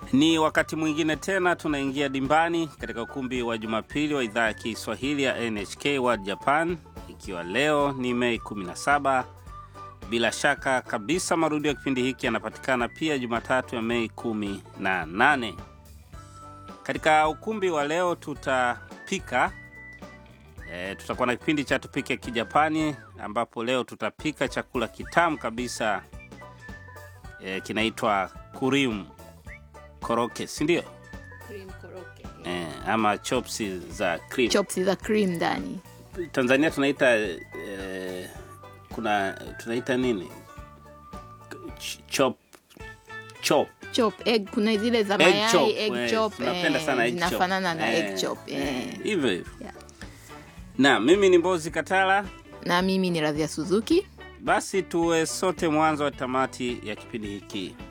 Ni wakati mwingine tena tunaingia dimbani katika ukumbi wa Jumapili wa idhaa ya Kiswahili ya NHK World Japan, ikiwa leo ni Mei 17. Bila shaka kabisa marudio ya kipindi hiki yanapatikana pia Jumatatu ya Mei 18. Katika ukumbi wa leo tutapika e, tutakuwa na kipindi cha tupike Kijapani, ambapo leo tutapika chakula kitamu kabisa e, kinaitwa kurimu koroke, si ndio? Cream koroke. E, ama chopsi za cream. Chops za cream ndani. Tanzania tunaita e, kuna tunaita nini? Ch- chop chop Chop egg kuna zile za egg mayai chop. egg eh, chop tunapenda eh, sana egg chop. zinafanana na Eh, egg chop eh, eh. hivyo hivyo. Yeah. Na mimi ni Mbozi Katala. Na mimi ni Radhia Suzuki. Basi tuwe sote mwanzo wa tamati ya kipindi hiki.